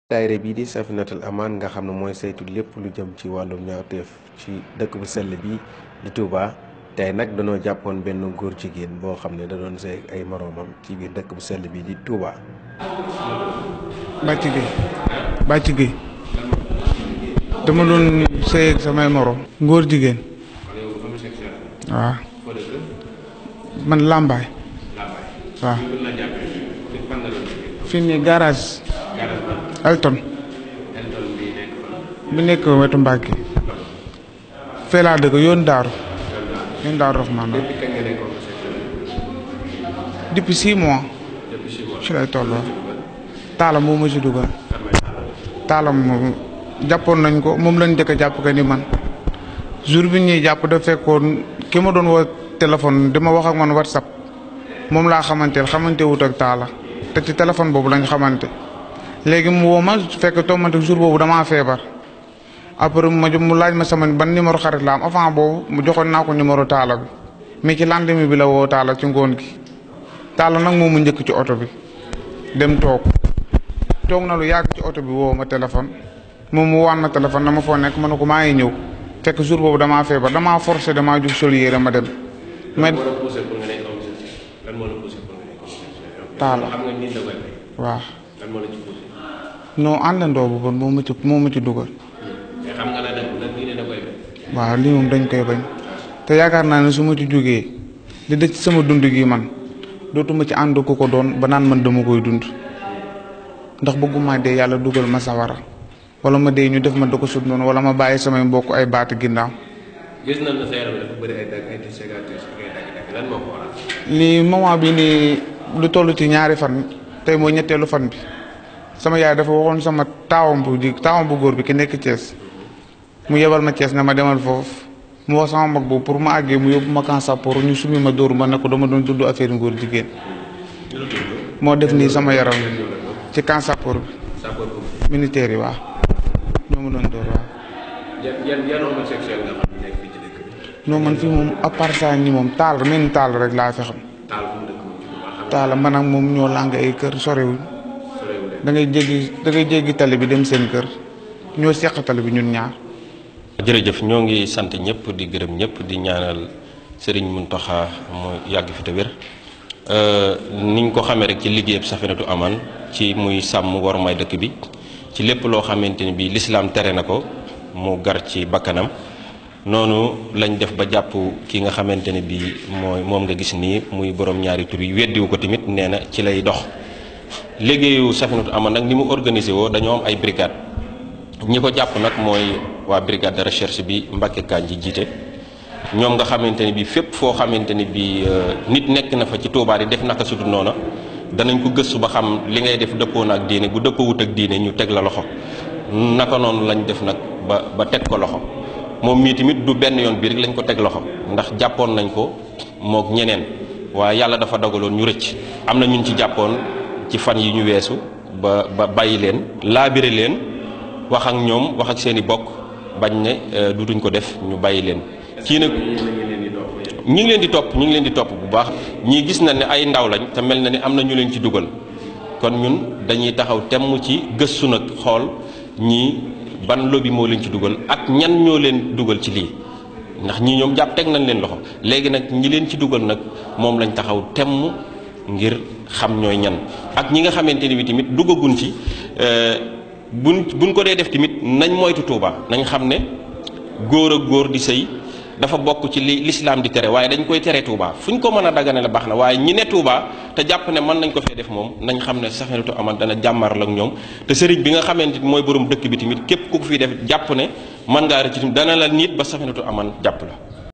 daayira bii di Safinatul Amaan nga xam ne mooy saytu lépp lu jëm ci wàllum ñaawteef ci dëkk bu sell bi di Touba tey nag dañoo jàppoon benn góor jigéen boo xam ne da doon sëy ay moroomam ci biir dëkk bu sell bi di Touba. Bàcc Gueye Bàcc Gueye dama doon sëy ak samay moroom ngóor jigéen waaw man làmbaay waaw fii nii garage Elton bi nekk wetu Mbàkke fee laa dëkk yoon daaru yoon daaru Rahmaan depuis six mois ci lay tolloo taalam moo ma ci dugal taalam moom jàppoon nañ ko moom lañ njëkk a jàpp que ni man jour bi ñuy jàpp da fekkoon ki ma doon woo téléphone dama wax ak man whatsapp moom laa xamanteel xamante wut ak taala te ci téléphone boobu lañ xamante léegi mu woo ma fekk tombante jour boobu damaa feebar après ma mu laaj ma sama ban numéro xarit la am avant boobu mu joxoon naa ko numéro taala bi mais ci lendemain bi la woo taala ci ngoon gi taala nag moom mu njëkk ci oto bi dem toog toog na lu yàgg ci oto bi woo ma téléphone moom mu waan ma téléphone dama foo nekk ma ne ko maa ngi ñëw fekk jour boobu damaa feebar damaa forcé damaa jug sol yére ma dem. mais taala waaw. non àndandoo bu bon moo ma ci moo ma ci dugal. waaw lii moom dañ koy bañ. te yaakaar naa ne su ma ci jógee di dëcc sama dund gi man dootuma ci ànd ku ko doon ba naan man dama koy dund ndax bëgguma dee yàlla dugal ma sawara wala ma dee ñu def ma da ko sut noonu wala ma bàyyi samay mbokk ay baati ginnaaw. gis nañ ne sa yaram dafa bëri ay dagg ay cicatrices ak ay dagg-dagg lan moo ko waral. lii moment bi nii lu toll ci ñaari fan tey mooy ñetteelu fan bi sama yaay dafa waxoon sama taawam bu ji taawam bu góor bi ki nekk Thiès mu yebal ma Thiès ne ma demal foofu mu wax sama mag boobu pour ma àggee mu yóbbu ma kansa pour ñu sumi ma dóor ma ne ko dama doon tudd affaire ngóor jigéen moo def nii sama yaram ci kansa pour bi militaire yi waaw ñoo ma doon dóor waaw. yan yan yan homosexuel nga xam ne nekk fii ci dëkk bi. non man fii moom à part ça ni moom taal men taal rek laa fi xam. taal fu mu dëkk moom ci Touba xam taala man ak moom ñoo làng ay kër sorewuñ sorewul de. da ngay jéggi da ngay jéggi tali bi dem seen kër ñoo seq tali bi ñun ñaar. jërëjëf ñoo ngi sant ñëpp di gërëm ñëpp di ñaanal Serigne Mountakha mu yàgg fi te wér niñ ko xamee rek ci liggéeyab Safinatul Amaan ci muy sàmm war may dëkk bi ci lépp loo xamante ni bii lislaam tere na ko mu gar ci bakkanam noonu lañ def ba jàpp ki nga xamante ne bii mooy moom nga gis nii muy borom ñaari tur yi weddiwu ko tamit nee na ci lay dox liggéeyu Safinatul Amaan nag ni mu organisé woo dañoo am ay brigade ñi ko jàpp nag mooy waa brigade de recherche bi Mbacke Kaañ ji jiite ñoom nga xamante ne bii fépp foo xamante ne bii nit nekk na fa ci Touba di def naka sudu noona danañ ko gëstu ba xam li ngay def dëppoo na ak diine bu dëppoowut ak diine ñu teg la loxo naka noonu lañ def nag ba ba teg ko loxo moom mii tamit du benn yoon bii rek lañ ko teg loxo ndax jàppoon nañ ko mook ñeneen waaye yàlla dafa dogaloon ñu rëcc am na ñun ci jàppoon ci fan yi ñu weesu ba ba bàyyi leen laabire leen wax ak ñoom wax ak seen i bokk bañ ne dutuñ ko def ñu bàyyi leen kii nag ñi ngi leen di topp ñi ngi leen di topp bu baax ñii gis na ne ay ndaw lañ te mel na ni am na ñu leen ci dugal kon ñun dañuy taxaw temm ci gëstu nag xool ñii ban lobby moo leen ci dugal ak ñan ñoo leen dugal ci lii ndax ñii ñoom jàpp teg nañ leen loxo léegi nag ñi leen ci dugal nag moom lañ taxaw temm ngir xam ñooy ñan ak ñi nga xamante ni bi tamit duggagun ci buñ buñ ko dee def tamit nañ moytu Touba nañ xam ne góor ak góor di sëy dafa bokk ci li lislaam di tere waaye dañ koy tere Touba fu ñu ko mën a dagane la baax na waaye ñi ne Touba te jàpp ne mën nañ ko fee def moom nañ xam ne Safinatul Amaan dana jàmmar la ak ñoom te sëriñ bi nga xamante ni mooy borom dëkk bi tamit képp ku ko fi def jàpp ne mën ngaa rëcc tamit dana la nit ba Safinatul Amaan jàpp la